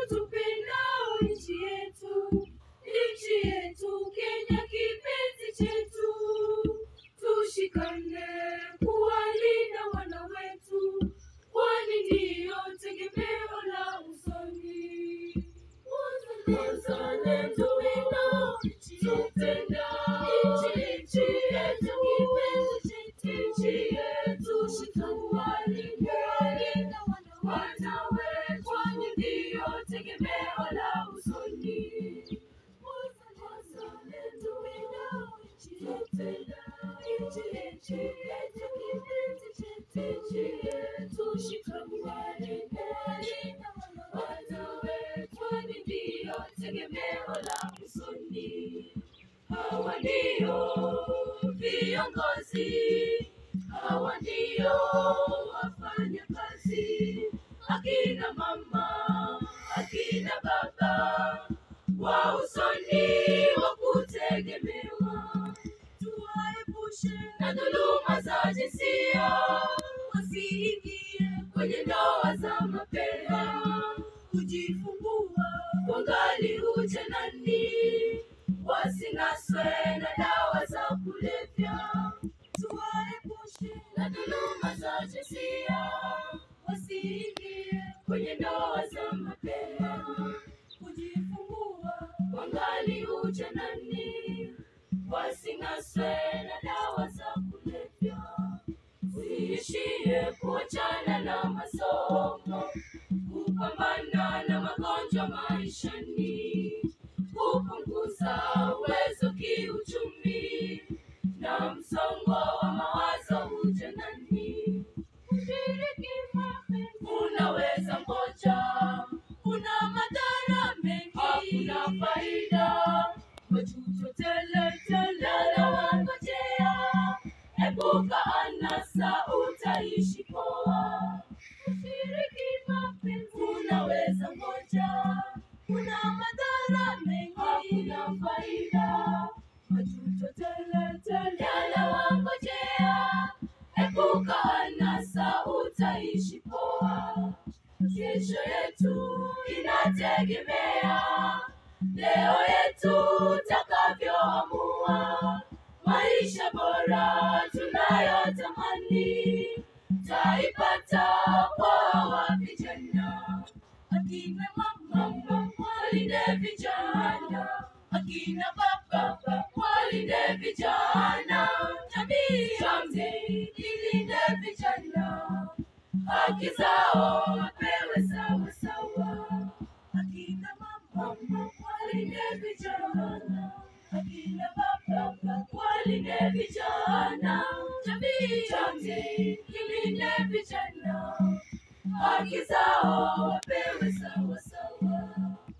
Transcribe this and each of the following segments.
tupendao nchi yetu, nchi yetu Kenya, kipenzi chetu, tushikane kuwalinda wana wetu, kwani ndiyo tegemeo la usoni. Wazalendo wino, tupenda nchi yetu, kipenzi chetu, nchi yetu, shikamuwalinda wana wetu, kwani ndiyo tegemeo la usoni. Wazalendo wino, tupenda nchi yetu, kipenzi chetu, nchi yetu, shikamuwalinda wana wetu, kwani ndiyo tegemeo la usoni. Hawa ndio viongozi, hawa ndio wafanya kazi, akina mama, akina baba, wa usoni wa kutegemewa. Tuwaepushe na dhuluma za jinsia, wasiingie kwenye ndoa za mapema, kujifungua wangali ujanani, wasinaswe na dawa za kulevya. Tuwaepushe na dhuluma za jinsia, wasiingie kwenye ndoa za mapema, kujifungua wangali ujanani, wasinaswe na dawa za kulevya. Usiishie kuachana na masomo, kupambana na magonjwa maishani, kupunguza uwezo kiuchumi na msongo wa mawazo ujanani. Ushiriki mapenzi unaweza ngoja, una madhara mengi, hakuna faida, majuto tele tele yanawangojea. Epuka anasa, utaishi poa. Ushiriki mapenzi unaweza ngoja, una madhara mengi, hakuna faida, majuto tele tele yanawangojea. Epuka anasa, utaishi poa. Kesho yetu inategemea leo yetu takavyoamua. Maisha bora tunayotamani taipata kwa wa vijana, akina mama walinde vijana, akina baba walinde vijana, jamii yote ilinde vijana haki zao wapewe sawa sawa. Akina mama walinde vijana, akina baba walinde vijana, jamii yote ilinde vijana, haki zao wapewe sawa sawa.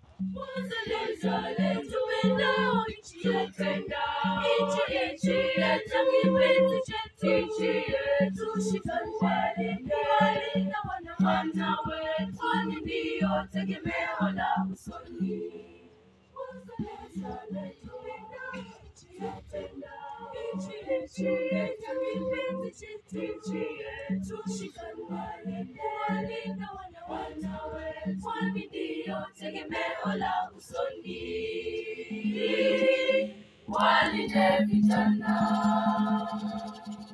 Wazalendo tupendao nchi yetu, nchi yetu, kipenzi chetu, nchi yetu, shikamuwalinda wana wetu, kwani ndiyo tegemeo la usoni. Wazalendo tupendao nchi yetu, nchi yetu, kipenzi chetu, nchi yetu, shikamuwalinda wana wetu, kwani ndiyo tegemeo la usoni. Walinde vijana